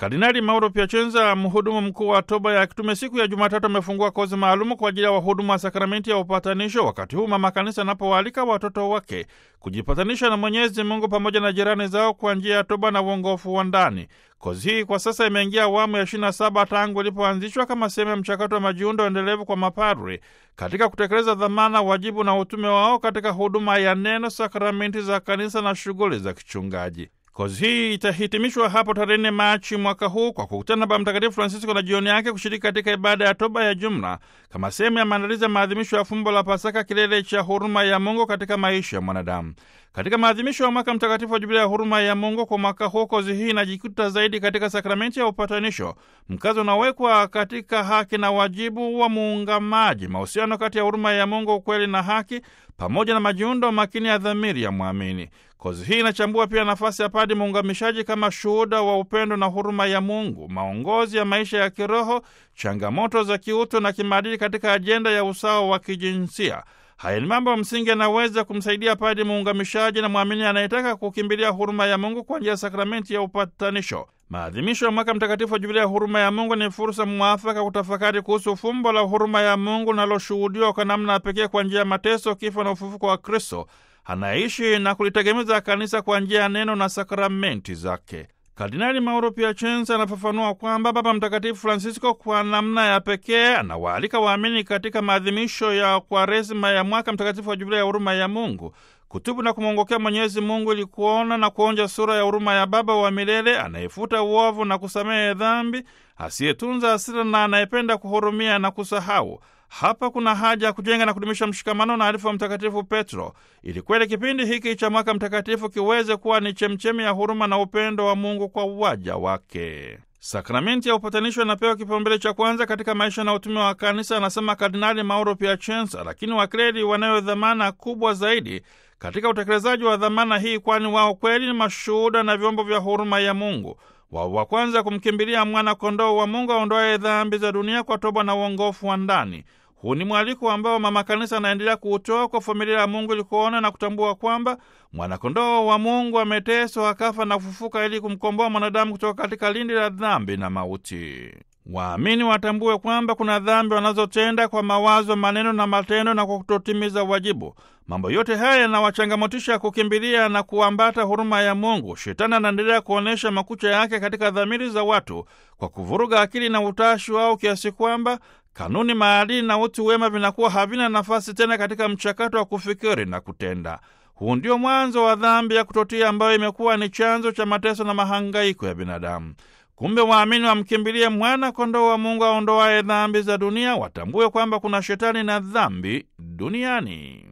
Kardinali Mauro Piacenza, mhudumu mkuu wa toba ya kitume, siku ya Jumatatu amefungua kozi maalumu kwa ajili ya wahudumu wa sakramenti ya upatanisho, wakati huu mama kanisa anapowaalika watoto wake kujipatanisha na Mwenyezi Mungu pamoja na jirani zao kwa njia ya toba na uongofu wa ndani. Kozi hii kwa sasa imeingia awamu ya 27 tangu ilipoanzishwa kama sehemu ya mchakato wa majiundo endelevu kwa mapadri katika kutekeleza dhamana, wajibu na utume wao katika huduma ya neno, sakramenti za kanisa na shughuli za kichungaji. Kozi hii itahitimishwa hapo tarehe nne Machi mwaka huu kwa kukutana na Baba Mtakatifu Francisco na jioni yake kushiriki katika ibada ya toba ya jumla kama sehemu ya maandalizi ya maadhimisho ya fumbo la Pasaka, kilele cha huruma ya Mungu katika maisha ya mwanadamu. Katika maadhimisho ya mwaka mtakatifu wa Jubilia ya huruma ya Mungu kwa mwaka huu, kozi hii inajikuta zaidi katika sakramenti ya upatanisho, mkazo unawekwa katika haki na wajibu wa muungamaji, mahusiano kati ya huruma ya Mungu, ukweli na haki, pamoja na majiundo makini ya dhamiri ya mwamini. Kozi hii inachambua pia nafasi ya padi muungamishaji kama shuhuda wa upendo na huruma ya Mungu, maongozi ya maisha ya kiroho, changamoto za kiutu na kimaadili katika ajenda ya usawa wa kijinsia. Haya ni mambo msingi yanaweza kumsaidia padi muungamishaji na mwamini anayetaka kukimbilia huruma ya Mungu kwa njia ya sakramenti ya upatanisho. Maadhimisho ya mwaka mtakatifu wa Jubilia ya huruma ya Mungu ni fursa mwafaka kutafakari kuhusu fumbo la huruma ya Mungu linaloshuhudiwa kwa namna ya pekee kwa njia ya mateso, kifo na ufufuko wa Kristo anaishi na kulitegemeza kanisa kwa njia ya neno na sakramenti zake. Kardinali Mauro Piacenza anafafanua kwamba Baba Mtakatifu Francisco kwa namna ya pekee anawaalika waamini katika maadhimisho ya Kwaresima ya mwaka mtakatifu wa Jubilia ya huruma ya Mungu kutubu na kumwongokea Mwenyezi Mungu ili kuona na kuonja sura ya huruma ya Baba wa milele anayefuta uovu na kusamehe dhambi, asiyetunza hasira na anayependa kuhurumia na kusahau. Hapa kuna haja ya kujenga na kudumisha mshikamano na arifu wa Mtakatifu Petro ili kweli kipindi hiki cha mwaka mtakatifu kiweze kuwa ni chemchemi ya huruma na upendo wa Mungu kwa waja wake. Sakramenti ya upatanisho inapewa kipaumbele cha kwanza katika maisha na utume wa kanisa, anasema Kardinali Mauro Piacenza, lakini wakleli wanayo dhamana kubwa zaidi katika utekelezaji wa dhamana hii, kwani wao kweli ni mashuhuda na vyombo vya huruma ya Mungu. Wao wa kwanza kumkimbilia mwana kondoo wa Mungu aondoaye dhambi za dunia kwa toba na uongofu wa ndani. Huu ni mwaliko ambao mama kanisa anaendelea kuutoa kwa familia ya Mungu ili kuona na kutambua kwamba mwanakondoo wa Mungu ameteswa, akafa na kufufuka ili kumkomboa mwanadamu kutoka katika lindi la dhambi na mauti. Waamini watambue kwamba kuna dhambi wanazotenda kwa mawazo, maneno na matendo na kwa kutotimiza wajibu. Mambo yote haya yanawachangamotisha kukimbilia na kuambata huruma ya Mungu. Shetani anaendelea kuonyesha makucha yake katika dhamiri za watu kwa kuvuruga akili na utashi wao kiasi kwamba kanuni, maadili na utu wema vinakuwa havina nafasi tena katika mchakato wa kufikiri na kutenda. Huu ndio mwanzo wa dhambi ya kutotii ambayo imekuwa ni chanzo cha mateso na mahangaiko ya binadamu. Kumbe waamini wamkimbilie mwana kondoo wa Mungu aondoaye dhambi za dunia, watambue kwamba kuna shetani na dhambi duniani.